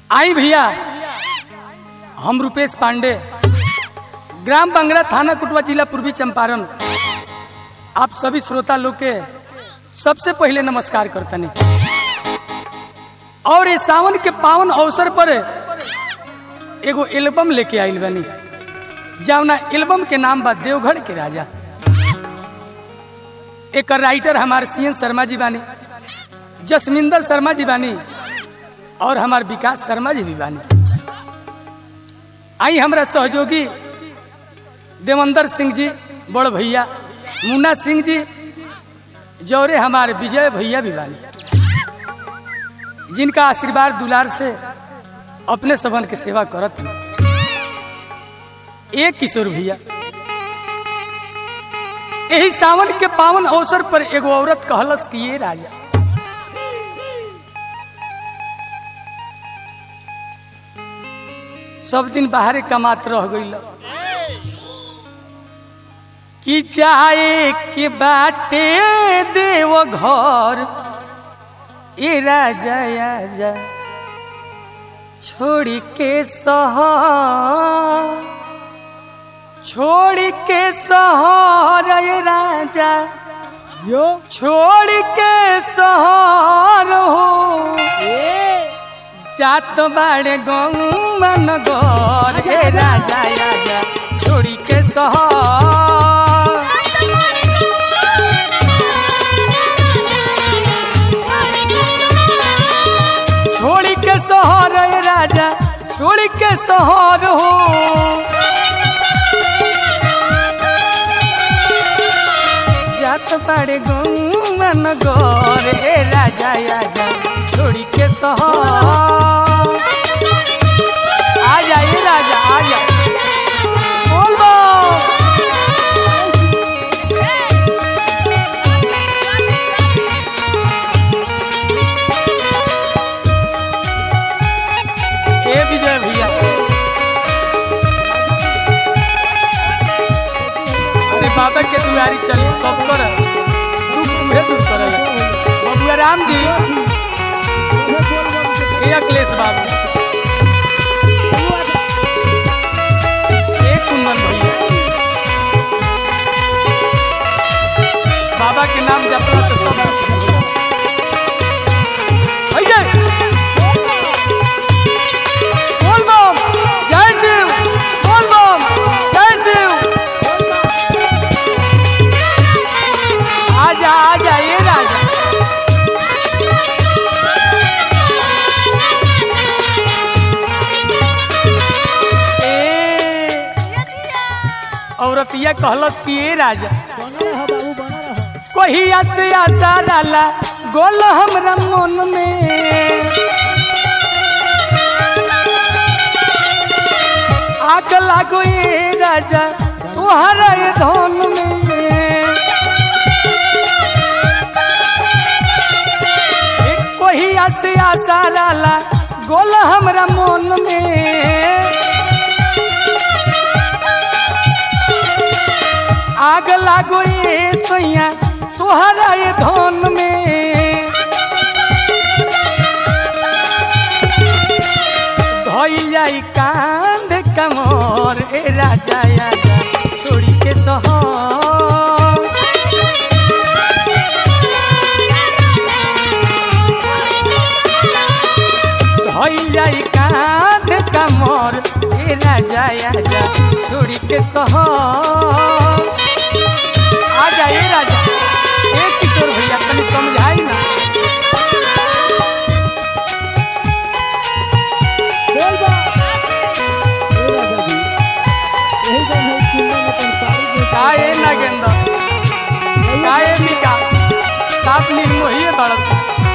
आई भैया हम रुपेश पांडे ग्राम बंगरा थाना कुटवा जिला पूर्वी चंपारण आप सभी श्रोता लोग के सबसे पहले नमस्कार करतनी और ये सावन के पावन अवसर पर एगो एल्बम लेके आइल बनी जवना एल्बम के नाम बा देवघर के राजा एक राइटर हमारे सी एन शर्मा जी बानी जसमिंदर शर्मा जी बानी और हमार विकास शर्मा जी भी बानी आई हमरा सहयोगी देवेंद्र सिंह जी बड़ भैया मुन्ना सिंह जी जौरे हमारे विजय भैया भी बानी जिनका आशीर्वाद दुलार से अपने सबन के सेवा करत हैं। एक किशोर भैया यही सावन के पावन अवसर पर एगो औरत कहलस कि ये राजा सब दिन बाहरे कमात रह गई कि चाहे के बाटे देव घर ए राजा आजा छोड़ के सहर छोड़ के सहर ए राजा यो छोड़ के सहर हो जात बाड़े गौमन गौर हे राजा राजा छोड़ी के सहर छोड़ी के सहर हे राजा छोड़ी के सहर हो जात बाड़े गौमन गौर हे राजा राजा छोड़ी के सहर आ जाइए राजा आ जा बोल बो ए विजय भैया अरे बाबा के दुआरी चले सब कर दुख उहे दूर करे बबुआ राम जी ए अखिलेश बाबू ए कुंदन भैया बाबा के नाम जपला तो सब भैया बोल बम जय शिव बोल बम जय शिव आजा आजा ये राजा ए औरतिया कहलस कि ए राजा बना रह बाबू बना रह कहिया से आता डाला गोल हमरा मन में आग लागो ये राजा तुहरा ये धन में एक कहिया से आता डाला गोल हमरा मन में आग लागो ये सैया तुहरा ये धन में धोई जाई कांध कमर ए राजा आजा छोड़ी के सहर धोई जाई कांध कमर ए राजा आजा छोड़ी के सहर आ जाइए राजा एक किशोर भैया तनी समझाई ना बोल बा ए राजा जी यही गान है सुनने में तुम सारी के का ए नागेंद्र का ए निका साफ निर्मोही बाड़क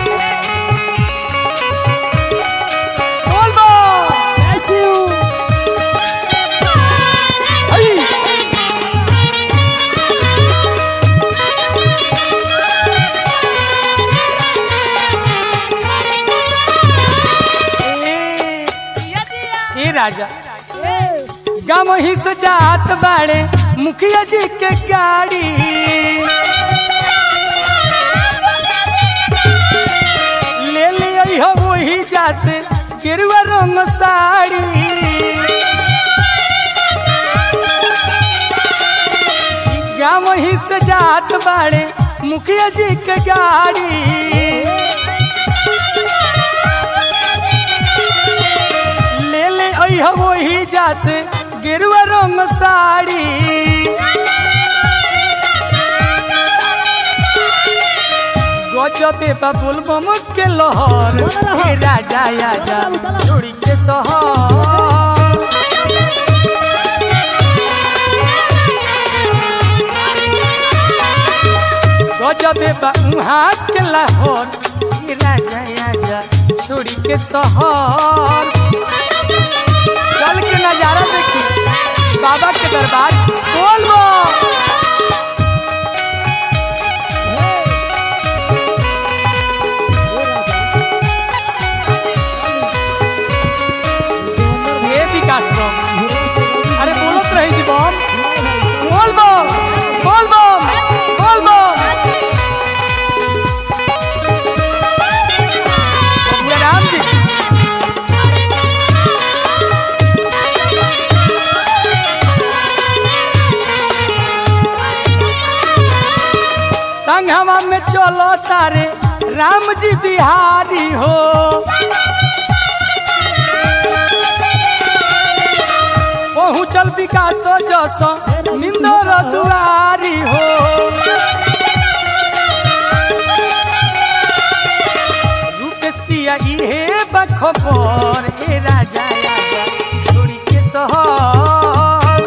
बोल बो ऐसी हूँ हई ए ए राजा गम ही से जात बाड़े मुखिया जी के गाड़ी ले ले आई हो वही जाते गेरुआ रंग ही से जात बाड़े मुखिया जी के गाड़ी ले ले अइह वही जाते गेरुआ रंग साड़ी गजबे बाबुल बम के लहर हे राजा आजा छोड़ी के सहर गजबे बा हाथ के लाहौर हे राजा आजा छोड़ी के सहर चल के नजारा देखी बाबा के दरबार बोल बो ये विकास बम अरे बोलत रही जी बम बोल बम बोल बम बोल बम बबुआ राम जी संघवा में चलो तारे राम जी बिहारी हो पहुँचल विकास जस निंदर दुआरी हो रूपेश पिया इहे बखबर ए राजा आजा छोड़ी के सहर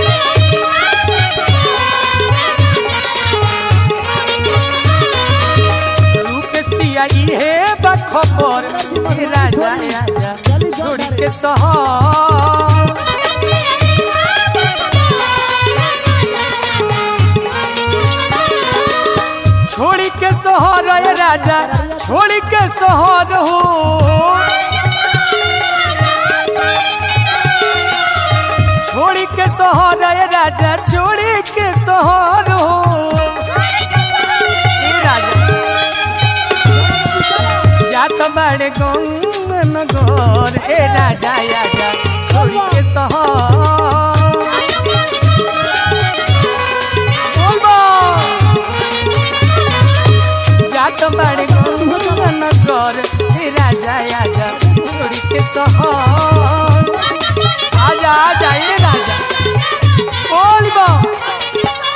रूपेश पिया इहे बखबर ए राजा आजा छोड़ी के सहर छोड़ी के शहर ए राजा छोड़ी के शहर हो छोड़ी के शहर ए राजा छोड़ी के शहर हो ए राजा जात बड़े गंग नगर ए राजा आजा छोड़ी के शहर बोल बा जात बड़े नगर हे राजा आजा छोड़ी के सहर आजा आजा ये राजा बोल बा